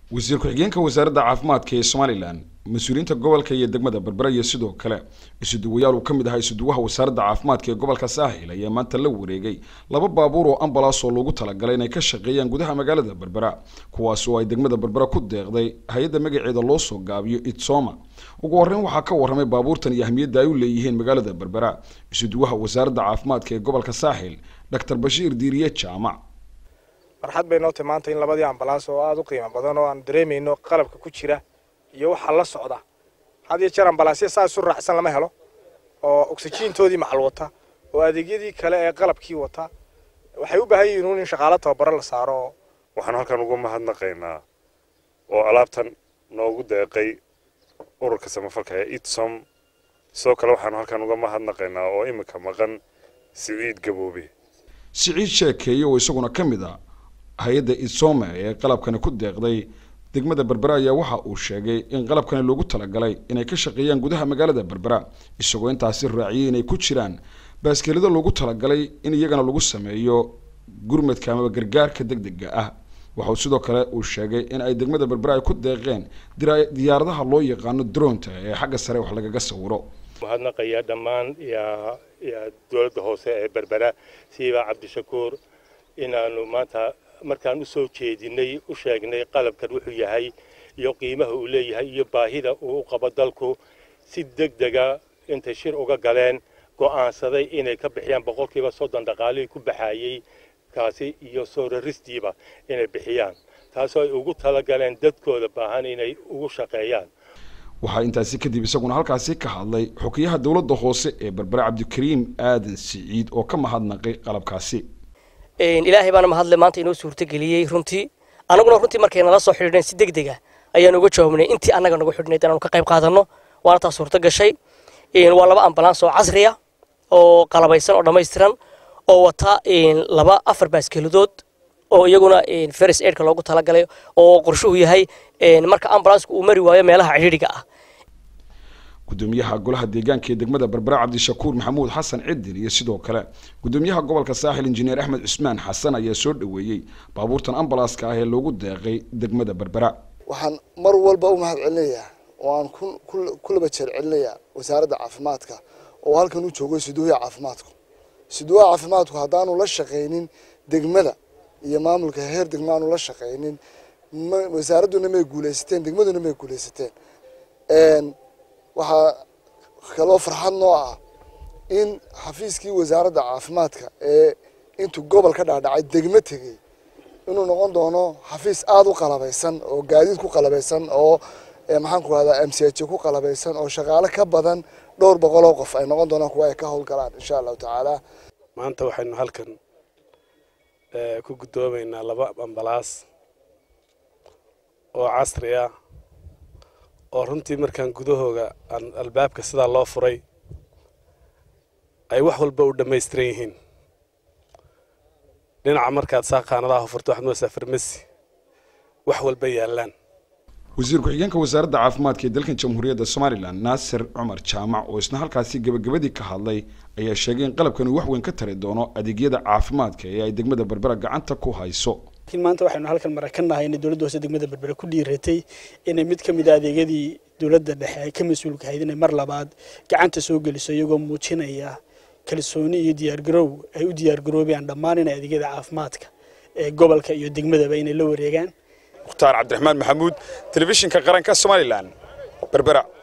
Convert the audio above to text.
wasiir ku-xigeenka wasaaradda caafimaadka ee somalilan mas-uuliyiinta gobolka iyo degmada berbera iyo sidoo kale isuduwayaal uu ka mid ahaa isuduwaha wasaaradda caafimaadka ee gobolka saaxil ayaa maanta la wareegay laba baabuur oo ambalaas oo loogu talagalay inay ka shaqeeyaan gudaha magaalada berbera kuwaas oo ay degmada berbera ku deeqday hay-adda magaceeda loo soo gaabiyo itsoma ugu horreyn waxaa ka warramay baabuurtan iyo ahmiyadda ay u leeyihiin magaalada berbera isuduwaha wasaaradda caafimaadka ee gobolka saaxil doctor bashiir diiriye jaamac farxad bay noo tahay maanta in labadii ambalaans oo aada u qiimo badan oo aan dareemayno qalabka ku jira iyo waxaa la socda had iyo jeer ambalaasya saa isu raacsan lama helo oo oksijiintoodii macal wata oo adeegyadii kale ee qalabkii wata waxay u baahan yihiin in shaqaalo tababaro la saaro waxaan halkan uga mahadnaqaynaa oo alaabtan noogu deeqay ururka samafalka ee itsom sidoo kale waxaanu halkan uga mahadnaqaynaa oo iminka maqan siciid gaboobe siciid sheekeeye oo isaguna ka mid a hay-adda itsome ee qalabkani ku deeqday degmada berbera ayaa waxa uu sheegay in qalabkani loogu talagalay inay ka shaqeeyaan gudaha magaalada berbera isagoo intaasi raaciyay inay ku jiraan baaskeelado loogu talagalay in iyagana lagu sameeyo gurmadka amaba gargaarka degdega ah waxauu sidoo kale uu sheegay in ay degmada berbera ay ku deeqeen diyaaradaha loo yaqaano dronta ee xagga sare wax lagaga sawiro mahadnaqaya dhammaan dowladda hoose ee berbera siiba cabdishakuur inaanu maanta markaan usoo jeedinay u sheegnay qalabkan wuxuu yahay iyo qiimaha uu leeyahay iyo baahida uu u qabo dalku si deg dega intay shir uga galeen go'aansaday inay ka bixiyaan boqolkiiba soddon dhaqaalihii ku baxaayey kaasi iyo soo raristiiba inay bixiyaan taasoo ay ugu talagaleen dadkooda baahan inay ugu shaqeeyaan waxaa intaasi kadib isaguna halkaasi ka hadlay xukiyaha dowladda hoose ee berbera cabdikariim aadan siciid oo ka mahadnaqay qalabkaasi ilaahay baana mahadle maanta inoo suurtageliyey runtii annaguna runtii markay nala soo xidhiidheen si deg dega ayaan uga jawaabnay intii annaga nagu xidhnayd inaanu ka qayb qaadanno waana taa suurta gashay waa laba ambalaans oo casriya oo qalabaysan oo dhammaystiran oo wata laba afar baaskeeladood oo iyaguna feris aidka loogu talagalay oo qorshuhu yahay marka ambalansku uu mari waayo meelaha cidhiidhiga ah gudoomiyaha golaha deegaanka ee degmada berbera cabdishakuur maxamuud xasan cidin iyo sidoo kale gudoomiyaha gobolka saaxil injineer axmed cusmaan xasan ayaa soo dhoweeyey baabuurtan ambalaaska ah ee loogu deeqay degmada berbera waxaan mar walba u mahad celinayaa oo aan ku laba jeer celinayaa wasaaradda caafimaadka oo halkan u joogo siduuha caafimaadku siduuha caafimaadku haddaanu la shaqaynin degmada iyo maamulka heer degma aanu la shaqaynin wasaaradduna may guuleysateen degmaduna may guuleysateen waxaa kaloo farxad noo ah in xafiiskii wasaaradda caafimaadka ee intuu gobol ka dhaadhacay degmo tegey inuu noqon doono xafiis aada u qalabaysan oo gaadiid ku qalabaysan oo maxaan ku rahdaa m c h ku qalabaysan oo shaqaale ka badan dhowr boqol oo qof ay noqon doonaan kuwa ay ka howlgalaan insha allahu tacaala maanta waxaynu halkan ku guddoomaynaa laba ambalaas oo casri ah oo runtii markaan gudahooga albaabka sidaa loo furay ay wax walba u dhammaystiran yihiin dhinaca markaad saa qaanadaha furto waxaad moodaa farmasi wax walba yaallaan wasiir ku-xigeenka wasaaradda caafimaadka ee dalkan jamhuuriyadda somalilan naasir cumar jaamac oo isna halkaasi gebagabadii ka hadlay ayaa sheegay in qalabkan uu wax weyn ka tari doono adeegyada caafimaadka ee ay degmada berbera gacanta ku hayso laakiin maanta waxaynu halkan marakannahay inay dowladda hoose degmada berbera ku dhiiratay inay mid ka mid a adeegyadii dowladda dhexe ay ka mas-uulka ahayd inay mar labaad gacanta soo geliso iyagoo muujinaya kalsooni iyo diyaargaroow ay u diyaargaroobayaan dhammaan inay adeegyada caafimaadka ee gobolka iyo degmadaba inay la wareegaan mukhtaar cabdiraxmaan maxamuud telefishinka qaranka somalilan berbera